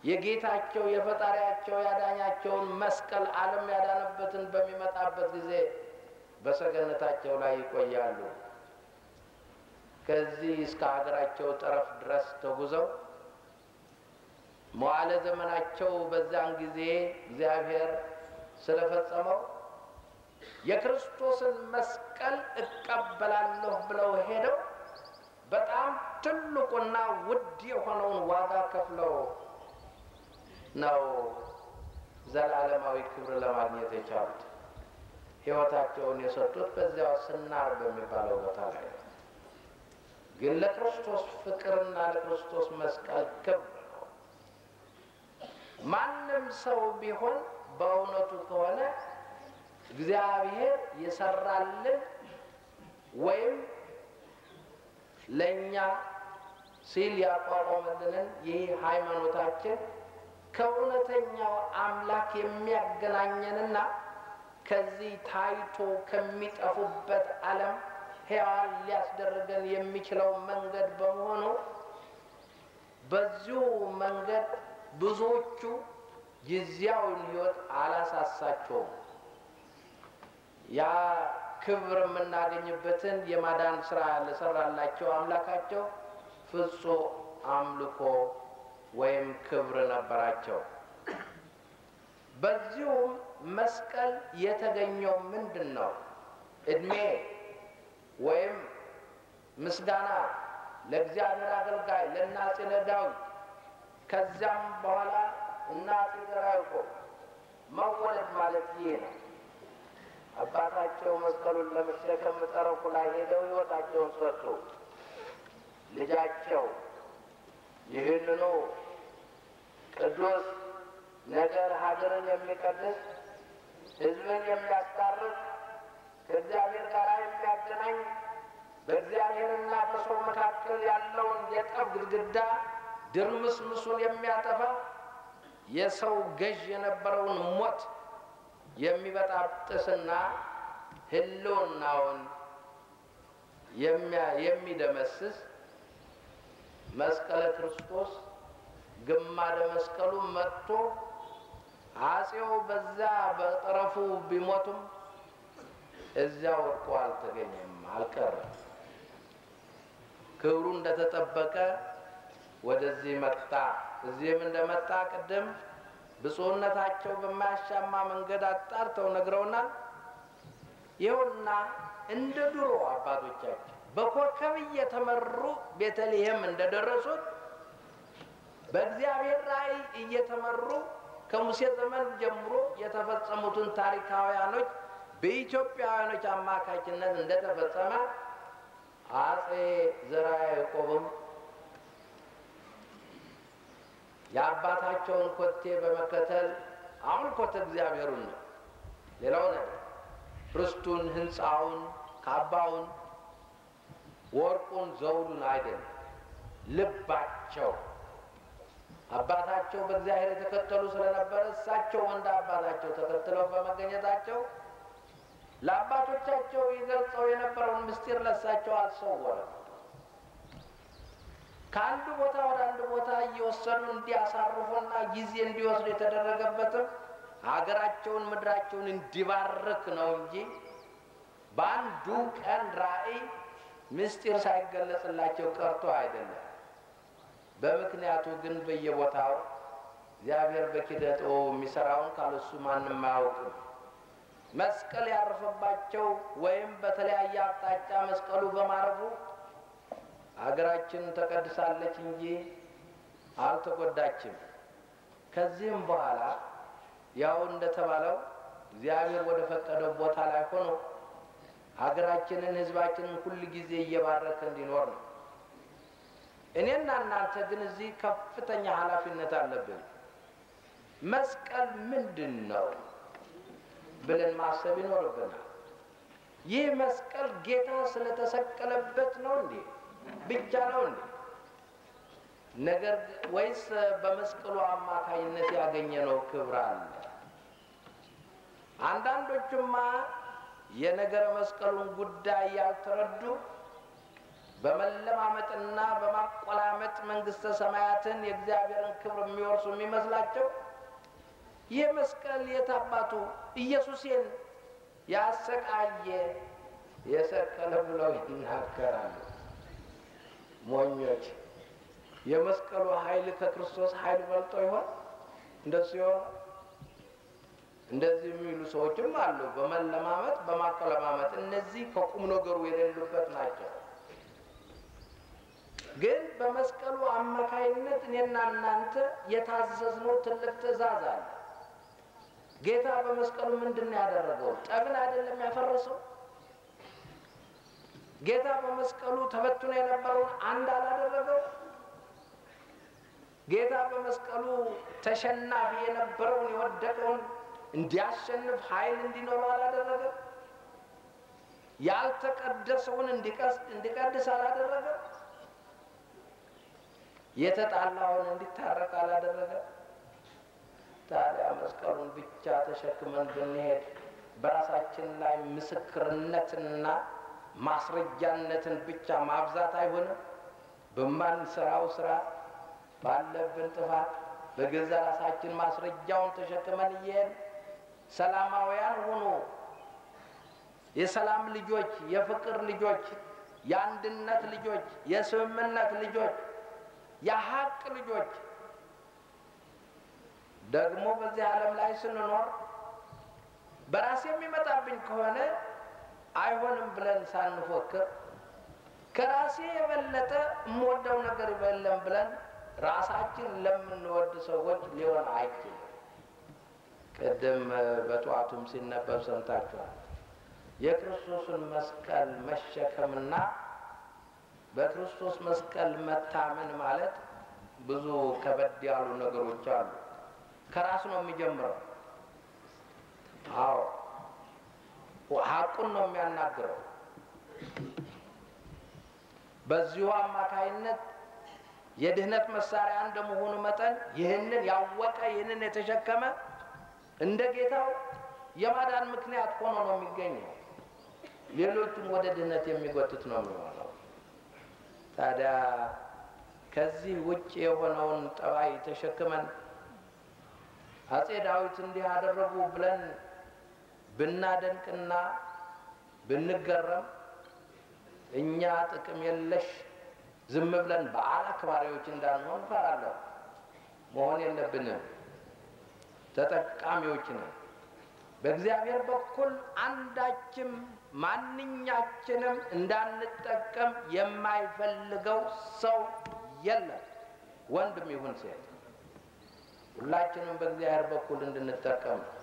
የጌታቸው የፈጣሪያቸው ያዳኛቸውን መስቀል ዓለም ያዳነበትን በሚመጣበት ጊዜ በሰገነታቸው ላይ ይቆያሉ። ከዚህ እስከ ሀገራቸው ጠረፍ ድረስ ተጉዘው መዋዕለ ዘመናቸው በዛን ጊዜ እግዚአብሔር ስለፈጸመው የክርስቶስን መስቀል እቀበላለሁ ብለው ሄደው በጣም ትልቁና ውድ የሆነውን ዋጋ ከፍለው ነው ዘላለማዊ ክብር ለማግኘት የቻሉት። ሕይወታቸውን የሰጡት በዚያው ስናር በሚባለው ቦታ ላይ ነው። ግን ለክርስቶስ ፍቅርና ለክርስቶስ መስቀል ክብር ነው። ማንም ሰው ቢሆን በእውነቱ ከሆነ እግዚአብሔር የሰራልን ወይም ለእኛ ሲል ያቋቋመልንን ይህ ሃይማኖታችን ከእውነተኛው አምላክ የሚያገናኘንና ከዚህ ታይቶ ከሚጠፉበት ዓለም ሕያዋን ሊያስደርገን የሚችለው መንገድ በመሆኑ በዚሁ መንገድ ብዙዎቹ ጊዜያዊን ሕይወት አላሳሳቸውም። ያ ክብር የምናገኝበትን የማዳን ስራ ለሰራላቸው አምላካቸው ፍጹም አምልኮ ወይም ክብር ነበራቸው። በዚሁም መስቀል የተገኘው ምንድን ነው? እድሜ ወይም ምስጋና ለእግዚአብሔር አገልጋይ ለአፄ ለዳዊት ከዚያም በኋላ እና አፄ ዘርዓ ያዕቆብ መወለድ ማለት ይሄ ነው። አባታቸው መስቀሉን ለመሸከም ጠረፉ ላይ ሄደው ሕይወታቸውን ሰጡ። ልጃቸው ይህንኑ ቅዱስ ነገር ሀገርን የሚቀድስ ሕዝብን የሚያስታርቅ ከእግዚአብሔር ጋር የሚያገናኝ በእግዚአብሔርና በሰው መካከል ያለውን የጠብ ግድግዳ ድርምስምሱን የሚያጠፋ የሰው ገዥ የነበረውን ሞት የሚበጣጥስና ሕልውናውን የሚደመስስ መስቀለ ክርስቶስ ግማደ መስቀሉ መጥቶ አፄው በዛ በጠረፉ ቢሞቱም እዚያ ወድቆ አልተገኘም፣ አልቀረም። ክብሩ እንደተጠበቀ ወደዚህ መጣ። እዚህም እንደመጣ ቅድም ብፁዕነታቸው በማያሻማ መንገድ አጣርተው ነግረውናል። ይኸውና እንደ ድሮ አባቶቻችን በኮከብ እየተመሩ ቤተልሔም እንደደረሱት በእግዚአብሔር ራእይ እየተመሩ ከሙሴ ዘመን ጀምሮ የተፈጸሙትን ታሪካውያኖች በኢትዮጵያውያኖች አማካኝነት እንደተፈጸመ አፄ ዘርዓ ያዕቆብም የአባታቸውን ኮቴ በመከተል አሁን ኮተ እግዚአብሔሩን ነው። ሌላው ነገር ርስቱን፣ ህንፃውን፣ ካባውን፣ ወርቁን፣ ዘውዱን አይደለም፣ ልባቸው አባታቸው በእግዚአብሔር የተከተሉ ስለነበረ እሳቸው እንደ አባታቸው ተከትለው በመገኘታቸው ለአባቶቻቸው ይገልጸው የነበረውን ምስጢር ለእሳቸው አልሰወረም። ከአንድ ቦታ ወደ አንድ ቦታ እየወሰዱ እንዲያሳርፉና ጊዜ እንዲወስዱ የተደረገበትም ሀገራቸውን ምድራቸውን እንዲባርክ ነው እንጂ በአንዱ ቀን ራእይ ምስጢር ሳይገለጽላቸው ቀርቶ አይደለም። በምክንያቱ ግን በየቦታው እግዚአብሔር በኪነ ጥበቡ የሚሰራውን ካለሱ ማንም አያውቅም። መስቀል ያረፈባቸው ወይም በተለያየ አቅጣጫ መስቀሉ በማረፉ ሀገራችን ተቀድሳለች እንጂ አልተጎዳችም። ከዚህም በኋላ ያው እንደተባለው እግዚአብሔር ወደ ፈቀደው ቦታ ላይ ሆኖ ሀገራችንን፣ ሕዝባችንን ሁል ጊዜ እየባረከ እንዲኖር ነው። እኔና እናንተ ግን እዚህ ከፍተኛ ኃላፊነት አለብን። መስቀል ምንድን ነው ብለን ማሰብ ይኖርብናል። ይህ መስቀል ጌታ ስለተሰቀለበት ነው እንዴ? ብቻ ነው እንዴ? ነገር ወይስ በመስቀሉ አማካኝነት ያገኘነው ክብር አለ? አንዳንዶቹማ የነገረ መስቀሉን ጉዳይ ያልተረዱ በመለማመጥና በማቆላመጥ መንግስተ ሰማያትን የእግዚአብሔርን ክብር የሚወርሱ የሚመስላቸው ይህ መስቀል የታባቱ ኢየሱሴን ያሰቃየ የሰቀለ ብለው ይናገራሉ። ሞኞች! የመስቀሉ ኃይል ከክርስቶስ ኃይል በልጦ ይሆን? እንደሱ ይሆን? እንደዚህ የሚሉ ሰዎችም አሉ። በመለማመጥ በማቆለማመጥ እነዚህ ከቁም ነገሩ የሌሉበት ናቸው። ግን በመስቀሉ አማካይነት እኔና እናንተ የታዘዝነው ትልቅ ትእዛዝ አለ። ጌታ በመስቀሉ ምንድን ነው ያደረገው? ጠብን አይደለም ያፈረሰው? ጌታ በመስቀሉ ተበትኖ የነበረውን አንድ አላደረገው? ጌታ በመስቀሉ ተሸናፊ የነበረውን የወደቀውን እንዲያሸንፍ ኃይል እንዲኖረው አላደረገም? ያልተቀደሰውን እንዲቀድስ አላደረገም? የተጣላውን እንዲታረቅ አላደረገም? ታዲያ መስቀሉን ብቻ ተሸክመን ብንሄድ በራሳችን ላይ ምስክርነትና ማስረጃነትን ብቻ ማብዛት አይሆንም? በማንሰራው ስራ ባለብን ጥፋት በገዛ ራሳችን ማስረጃውን ተሸክመን እየሄን ሰላማውያን ሁኑ፣ የሰላም ልጆች፣ የፍቅር ልጆች፣ የአንድነት ልጆች፣ የስምምነት ልጆች፣ የሀቅ ልጆች ደግሞ በዚህ ዓለም ላይ ስንኖር በራሴ የሚመጣብኝ ከሆነ አይሆንም ብለን ሳንፎክር ከራሴ የበለጠ የምወደው ነገር የለም ብለን ራሳችን ለምንወድ ሰዎች ሊሆን አይችልም። ቅድም በጠዋቱም ሲነበብ ሰምታችኋል። የክርስቶስን መስቀል መሸከምና በክርስቶስ መስቀል መታመን ማለት ብዙ ከበድ ያሉ ነገሮች አሉ። ከራስ ነው የሚጀምረው። አዎ ሀቁን ነው የሚያናግረው። በዚሁ አማካይነት የድህነት መሳሪያ እንደመሆኑ መጠን ይህንን ያወቀ ይህንን የተሸከመ እንደ ጌታው የማዳን ምክንያት ሆኖ ነው የሚገኘው። ሌሎቹም ወደ ድህነት የሚጎትት ነው የሚሆነው። ታዲያ ከዚህ ውጭ የሆነውን ጠባይ ተሸክመን አጼ ዳዊት እንዲህ አደረጉ ብለን ብናደንቅና ብንገረም እኛ ጥቅም የለሽ ዝም ብለን በዓል አክባሪዎች እንዳንሆን እፈራለሁ። መሆን የለብንም። ተጠቃሚዎች ነን። በእግዚአብሔር በኩል አንዳችም ማንኛችንም እንዳንጠቀም የማይፈልገው ሰው የለም፣ ወንድም ይሁን ሴት። ሁላችንም በእግዚአብሔር በኩል እንድንጠቀም ነው።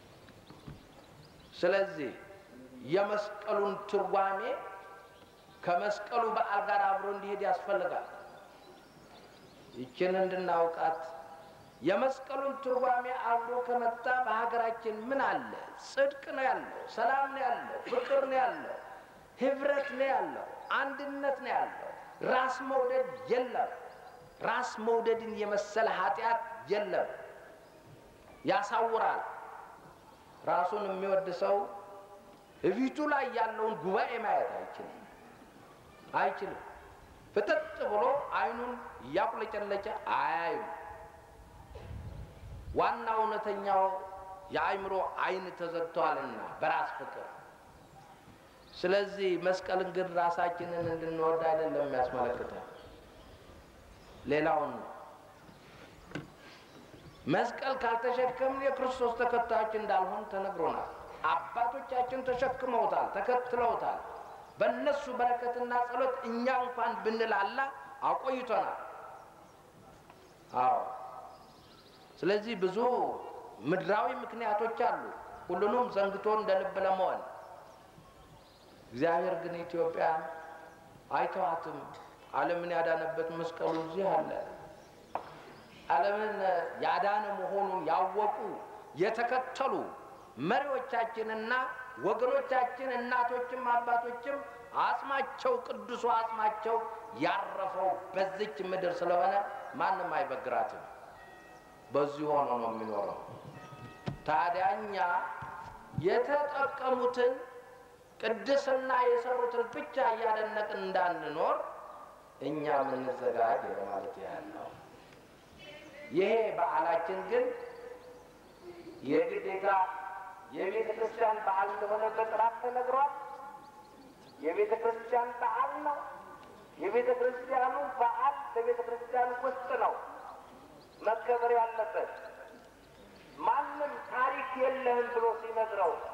ስለዚህ የመስቀሉን ትርጓሜ ከመስቀሉ በዓል ጋር አብሮ እንዲሄድ ያስፈልጋል። ይችን እንድናውቃት የመስቀሉን ትርጓሜ አብሮ ከመጣ በሀገራችን ምን አለ? ጽድቅ ነው ያለው፣ ሰላም ነው ያለው፣ ፍቅር ነው ያለው፣ ህብረት ነው ያለው፣ አንድነት ነው ያለው። ራስ መውደድ የለም። ራስ መውደድን የመሰለ ኃጢአት የለም። ያሳውራል። ራሱን የሚወድ ሰው እፊቱ ላይ ያለውን ጉባኤ ማየት አይችልም አይችልም። ፍጥጥ ብሎ አይኑን እያቁለጨለጨ አያዩም። ዋና እውነተኛው የአእምሮ አይን ተዘግተዋልና በራስ ፍቅር። ስለዚህ መስቀልን ግን ራሳችንን እንድንወድ አይደለም የሚያስመለክተው ሌላውን ነው። መስቀል ካልተሸከምን የክርስቶስ ተከታዮች እንዳልሆን ተነግሮናል። አባቶቻችን ተሸክመውታል፣ ተከትለውታል። በእነሱ በረከትና ጸሎት እኛ እንኳን ብንላላ አቆይቶናል። አዎ። ስለዚህ ብዙ ምድራዊ ምክንያቶች አሉ፣ ሁሉንም ዘንግቶ እንደ ልብ ለመሆን። እግዚአብሔር ግን ኢትዮጵያን አይተዋትም። ዓለምን ያዳነበት መስቀሉ እዚህ አለ። ዓለምን ያዳነ መሆኑን ያወቁ የተከተሉ መሪዎቻችንና ወገኖቻችን እናቶችም አባቶችም አጽማቸው ቅዱሱ አጽማቸው ያረፈው በዚች ምድር ስለሆነ ማንም አይበግራትም። በዚሁ ሆኖ ነው የሚኖረው። ታዲያ እኛ የተጠቀሙትን ቅድስና የሰሩትን ብቻ እያደነቅን እንዳንኖር እኛ የምንዘጋጅ ለማለት ያህል ነው። ይሄ በዓላችን ግን የግዴታ የቤተ ክርስቲያን በዓል እንደሆነ በጥራት ተነግሯል። የቤተ ክርስቲያን በዓል ነው። የቤተ ክርስቲያኑ በዓል በቤተ ክርስቲያን ውስጥ ነው መከበር ያለበት። ማንም ታሪክ የለህም ብሎ ሲነግረው